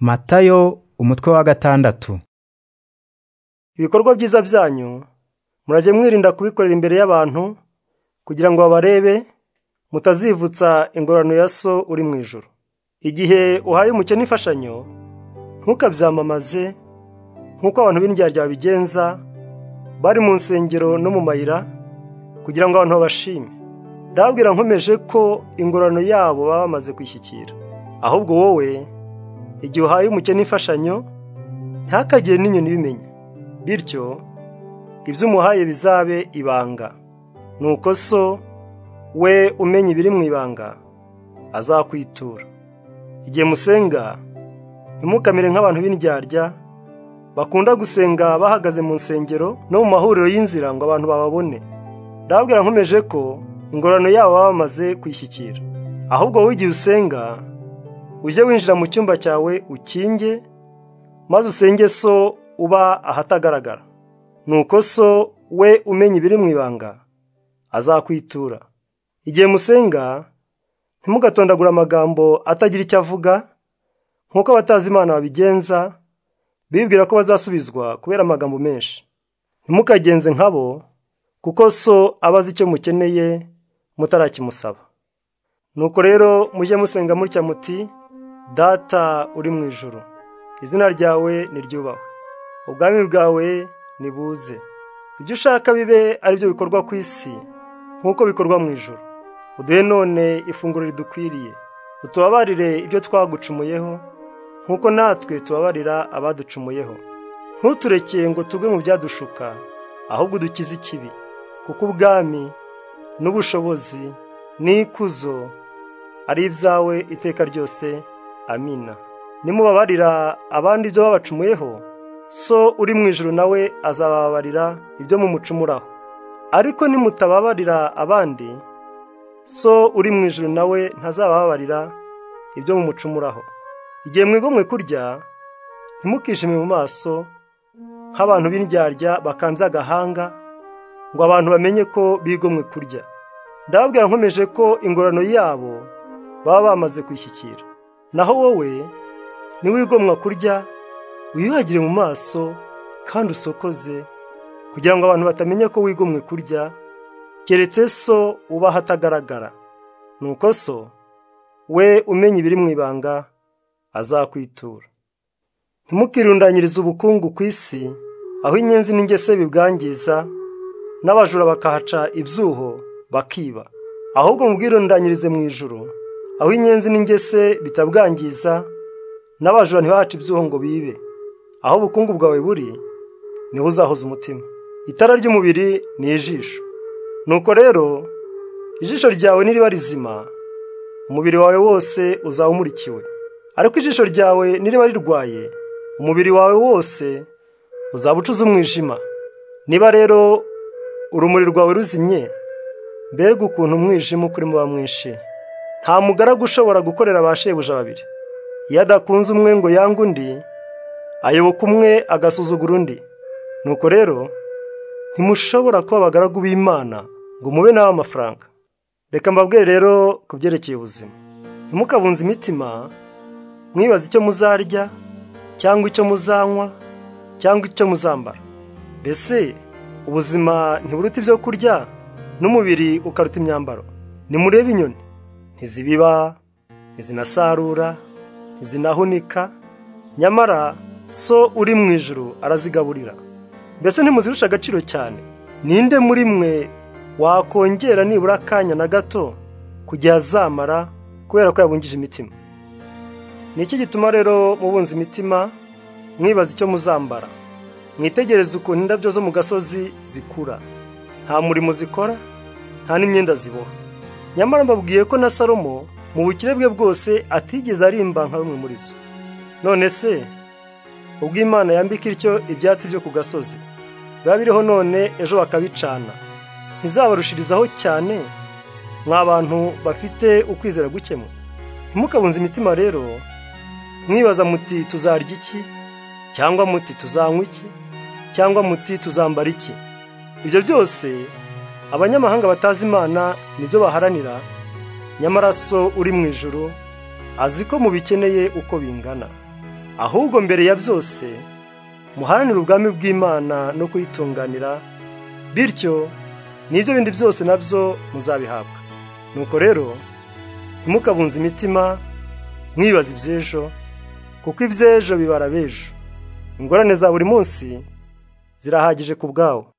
matayo umutwe wa gatandatu ibikorwa byiza byanyu murajye mwirinda kubikorera imbere y'abantu kugira ngo babarebe mutazivutsa ingororano ya so uri mu ijoro igihe uhaye umukene imfashanyo ntukabyamamaze nk'uko abantu b'indyarya babigenza bari mu nsengero no mu mayira kugira ngo abantu babashime ndababwira nkomeje ko ingororano yabo baba bamaze kwishyikira ahubwo wowe igihe uhaye umukene imfashanyo ntakagire n'inyoni ibimenya bityo ibyo umuhaye bizabe ibanga nuko so we umenya ibiri mu ibanga azakwitura igihe musenga ntimukamere nk'abantu b'indyarya bakunda gusenga bahagaze mu nsengero no mu mahuriro y'inzira ngo abantu bababone ndababwira nkomeje ko ingororano yabo baba bamaze kwishyikira ahubwo wowe igihe usenga ujye winjira mu cyumba cyawe ukinge maze usenge so uba ahatagaragara nuko so we umenya ibiri mu ibanga azakwitura igihe musenga ntimugatondagura amagambo atagira icyo avuga nk'uko abatazi imana babigenza bibwira ko bazasubizwa kubera amagambo menshi ntimukagenze nkabo kuko so aba azi icyo mukeneye mutarakimusaba nuko rero mujye musenga mutya muti data uri mu ijoro izina ryawe niryubahwe ubwami bwawe nibuze ibyo ushaka bibe ari byo bikorwa ku isi nk'uko bikorwa mu ijoro uduhe none ifunguro ridukwiriye utubabarire ibyo twagucumuyeho nk'uko natwe tubabarira abaducumuyeho ntutureke ngo tugwe mu byadushuka ahubwo dukize ikibi kuko ubwami n'ubushobozi n'ikuzo ari ibyawe iteka ryose amina nimubabarira abandi ibyo babacumuyeho so uri mu ijoro nawe azababarira ibyo mumucumuraho ariko nimutababarira abandi so uri mu ijoro nawe ntazabababarira ibyo mumucumuraho igihe mwigomwe kurya ntimukishime mu maso nk'abantu b'indyarya bakambye agahanga ngo abantu bamenye ko bigomwe kurya ndababwira nkomeje ko ingororano yabo baba bamaze kwishyikira naho wowe niwigomwa kurya wiyuhagire mu maso kandi usokoze kugira ngo abantu batamenya ko wigomwe kurya keretse so uba ahatagaragara nuko so we umenya ibiri mu ibanga azakwitura ntimukirundanyirize ubukungu ku isi aho inyenzi n'ingese bibwangiza n'abajura bakahaca ibyuho bakiba ahubwo mubwirundanyirize mu ijoro aho inyenzi n'ingese bitabwangiza n'abajura ntibahace ibyuho ngo bibe aho ubukungu bwawe buri niho uzahoza umutima itara ry'umubiri ni ijisho nuko rero ijisho ryawe niriba rizima umubiri wawe wose uzaba umurikiwe ariko ijisho ryawe niriba rirwaye umubiri wawe wose uzaba ucuza umwijima niba rero urumuri rwawe ruzimye mbega ukuntu umwijima ukurimo uba mwinshi nta mugaragu ushobora gukorera ba shebuja babiri iyo adakunze umwe ngo yange undi ayoboka umwe agasuzugura undi nuko rero ntimushobora kuba abagaragu b'imana ngo mube nawe amafaranga reka mbabwire rero ku byerekeye ubuzima ntimukabunze imitima mwibaze icyo muzarya cyangwa icyo muzanywa cyangwa icyo muzambara mbese ubuzima ntiburuta ibyo kurya n'umubiri ukaruta imyambaro nimurebe inyoni ntizibiba ntizinasarura ntizinahunika nyamara so uri mu ijoro arazigaburira mbese ntimuzirusha agaciro cyane ninde muri mwe wakongera nibura akanya na gato kugira azamara kubera ko yabungije imitima ni iki gituma rero mubunze imitima mwibaza icyo muzambara mwitegereze ukuntu indabyo zo mu gasozi zikura nta murimo zikora nta n'imyenda ziboha nyamara mbabwiye ko na salomo mu bukire bwe bwose atigeze arimba nka bimwe muri zo none se ubwo imana yambika ityo ibyatsi byo ku gasozi biba biriho none ejo bakabicana ntizabarushirizaho cyane mwa bantu bafite ukwizera gukemura ntimukabunze imitima rero mwibaza muti tuzarya iki cyangwa muti tuzanywa iki cyangwa muti tuzambara iki ibyo byose abanyamahanga batazi imana nibyo baharanira nyamara so uri mu ijoro azi ko mubikeneye uko bingana ahubwo mbere ya byose muharanire ubwami bw'imana no kuyitunganira bityo n'ibyo bindi byose nabyo muzabihabwa nuko rero ntimukabunze imitima mwibaza iby'ejo kuko iby'ejo bibara b'ejo ingorane za buri munsi zirahagije ku bwawo